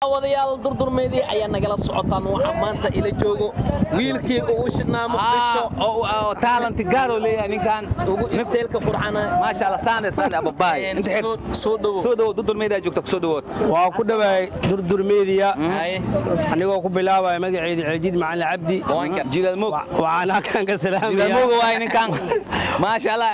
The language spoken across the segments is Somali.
daawadayaal durdurmeedii ayaa nagala socotaan waxaa maanta ila joogo wiilkii ugu shidhnaa muqdisho oo talent gaaro leeyahay ninkan ugu isteelka qurxana maasha Allah saane saane ababaay inta xig soo- soo dhowo soo dhawo dudur meedaa joogta ku soo dhawood waa ku dhawaay durdur meediya Haye, anigoo ku bilaabaya magaceeda ceejiid macalin cabdi waan gar- jidaal moog waxaan halkan ka jidaal salaamaya moog waay ninkan maasha Allah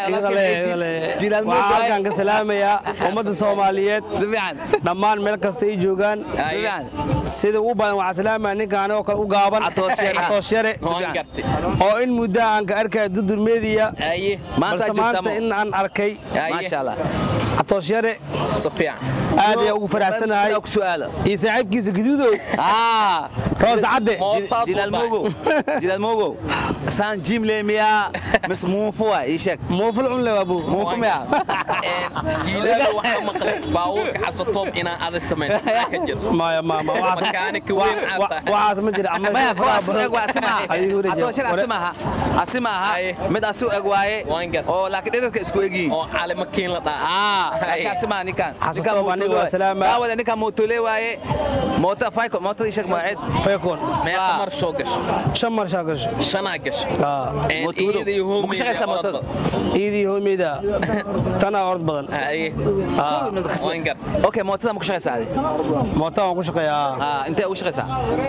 jidaal moog waxaan waay halkan ka salaamayaa ummadda soomaaliyeed si fiican dhammaan meel kasta ay joogaan si fiican sida ugu badan waxaan salaamaya ninka anigoo kale u gaaban Catoos yare. Catoos yare waan gartay oo in muddo aan ka arkaya durdur meediya Haye, maanta balse joogta maanta in aan arkay haye, maasha Allah catoos yare si fiican aad ayaa ugu faraxsanahay ku su'aala iyo saaxiibkiisa gaduudow ah roos cadde Mootaad jidaal buu moogo jidaal moogo saan jim leemiya mis muufu waa ii sheeg muuful cunle waa buu muufu miya Een, jiilaal waxaa maqlay baabuurka xasatoob inaan ada samayso maxaa ka jiro maya ma ma waxaas- Makaanika weyn wa- aad wa- tahay. waxaas ma jira ama maya kuwa faraha asu badan. eg waa asimaha Adigu wareeji. Catooshan asimaha asimaha Haye. mid asu eg waaye Waan gar- oo laakiin dhirarka isku egyihiin oo calimakiin la dhaa ah Haye. laakiin asimaha ninkan Xasuusta ninkan baa mootole aniga waa waaye. salaama. daawada ninkan mootole waaye moota fayko mootada ii sheeg magaceed Faykoon. meeqa Ah. mar soo gasho shan mar shaa gasho shanaa gasho Ah. Een, Mootoodo. iyada iyo Ma ku hoomeyda shaqaysaa orod mootada? badan. iidii hoomeyda tanaa orod badan Haye, Ah. waan gar okay mootada ma ku shaqaysaa adi mootaan waan ku shaqeeyaa ah intee ugu shaqaysaa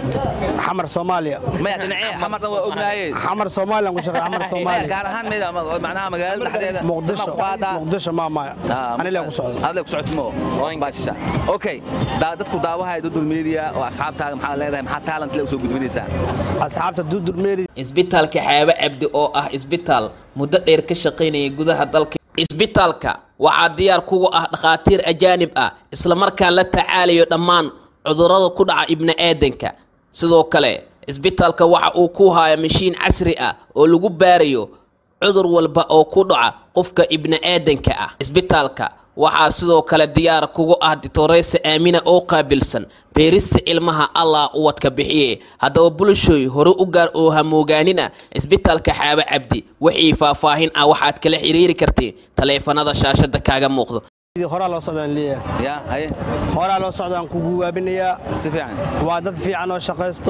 xamar soomaaliya maya dhinacee xamardan waa ognaaye xamar soomaaliya aan ku shaqeeya xamar maya soomaaliya gaar ahaan maya macnaha magaalada dhexdeeda muqdisho ma ku qaadaa? muqdisho maa maya anila ku socda adle ku socotimo Waan- baashisha okay daa- dadku daawahaya dudul media oo asxaabtaaga maxaa leedahay maxaa talent le usoo gudbinaysaa asxaabta dudur meeri isbitaalka xaabo cabdi oo ah isbitaal muddo dheer ka shaqaynaya gudaha dalka isbitaalka waxaa diyaar kugu ah dhakhaatiir ajaanib ah islamarkaan la tacaalayo dhammaan cudurrada ku dhaca ibni'aadanka sidoo kale isbitaalka waxa uu ku haya mashiin casri ah oo lagu baarayo cudur walba oo ku dhaca qofka ibni'aadanka ah isbitaalka waxaa sidoo kale diyaar kugu ah ditoreysa aamina oo qaabilsan beerista ilmaha allah uwadka bixiye haddaba bulshooy hore u gaar oo hamoogaanina isbitaalka xaabo cabdi wixii faahfaahin ah waxaad kala xiriiri kartiin taleefanada shaashada kaaga muuqdo horaa loo socdaan leeyahay ya haye horaa loo socdaan ku guwaabinayaa si fiican waa dad fiican oo shaqaysto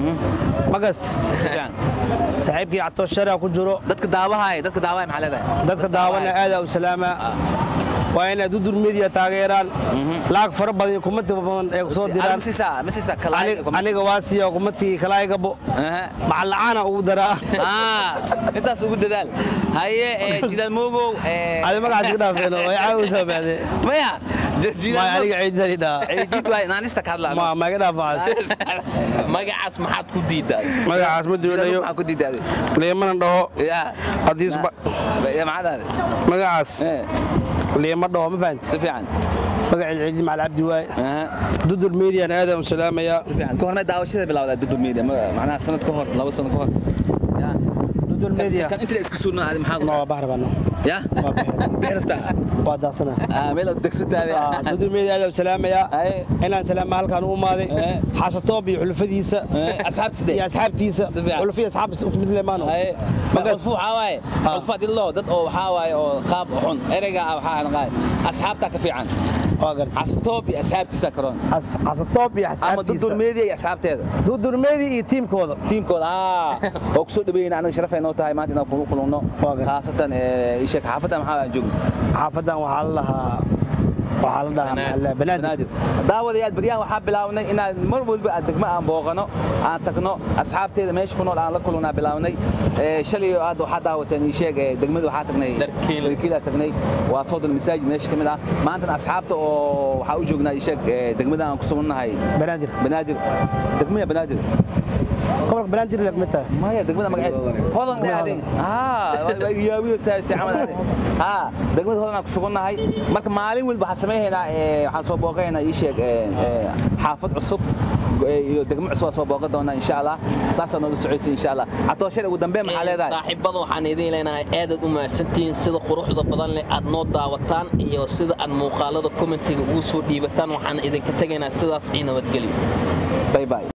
ma gast si fiican saaxiibkii catoos sharaa ku jiro dadka daawahaya dadka daawahaya maxaa leedahay dadka daawana aadaa u salaamaa waa inaad dudur media taageeraan lacag fara badan iyo kumati badan ay ku soo diraan misisa misisa Ani- aniga waa siiya kumatii kalaygabo macalacaana ugu daraa ah intaas ugu dadaal haye ee, jidaal moogow ee, adi magacaas iga dhaafeen way caawisa bacde maya ma jidaal aniga ciidani dhaa ciidid waay naanista ka hadlaa ma ma iga dhaafaas magacaas maxaad ku diidaa magacaas ma doonayo maxaa ku diidaaday leemana dhaho ya haddii isba ya maxaad magacaas ee leema dhaho ma fahanti si fiican magaceed ciidi macal cabdi waaye aha dudur median aadaa u salaamayaa si fiican ka hormay daawashada bilawdaa dudur media ma- macnaha sanad ka hor laba sano ka hor ya dudur media kan inta la isku suurnaa adi maxaa ma waa bahar bano ya waa bahar beerta waa daasana ah meel aad degsantahay dudur media aadaa u salaamayaa Aye. inaan salaama halkaan u imaaday Eh. xasatoob iyo xulfadiisa asxaabtisde iyo asxaabtiisa Si fiican. xulfi asxaab mid leemaano haye Magas- qofku waxaa waaye qof hadii loo dad oo waxaa waaye oo qaab xun ereyga ah waxaa naqaay asxaabtaa ka fiican waa garta xasatoob iyo asxaabtiisa karoon xasatoob iyo ama asxaabtiisa dudur media iyo asxaabteeda dudur media iyo tiimkooda tiimkooda ah oo kusoo dhaweeyna anaga sharafay noo tahay maanta inaan kula kulunno Waa gartay. khaasatan ee, ii sheeg xaafadda maxaa aan joogno xaafadan waxaa la dhahaa waxaa la dhahaa maxaa la dhahaa banaadir banaadir daawadayaal baryahan waxaa bilaabnay inaan mar walba aan degmo aan booqano aan tagno asxaabteeda meesha ku nool aan la kulunaa bilaabnay Ee, shalay oo aad waxaa daawateen ii sheeg ee, degmada waxaa tagnay Dharkiil. dharkiilaa tagnay waa soodon masaajid meesha ka mid ah maantana asxaabta oo waxaa u joognaa ii sheeg ee, degmada aan ku sugannahay banaadir banaadir degmada banaadir gobolka banaadir la kamid tahay maya degmada magaceed hodan dhaadeen haa yaabiyo saasi camal dhaadeen haa degmada hodan aan ku sugannahay marka maalin walba waxaan samaynaynaa ee, waxaan soo booqaynaa ii sheeg ee, ee, xaafad cusub ee, iyo degmo cusub aan soo booqan doonaa insha allah saasaa noola socodsiin insha allah catooshan ugu dambeyn maxaa leedahay saaxiibada waxaan idiin leenahay aadaad u mahadsantihiin sida quruxda badan leh aad noo daawataan iyo sida aad muuqaalada commentiga ugu soo dhiibataan waxaan idinka tegaynaa sidaas ii nabadgelyo bye bye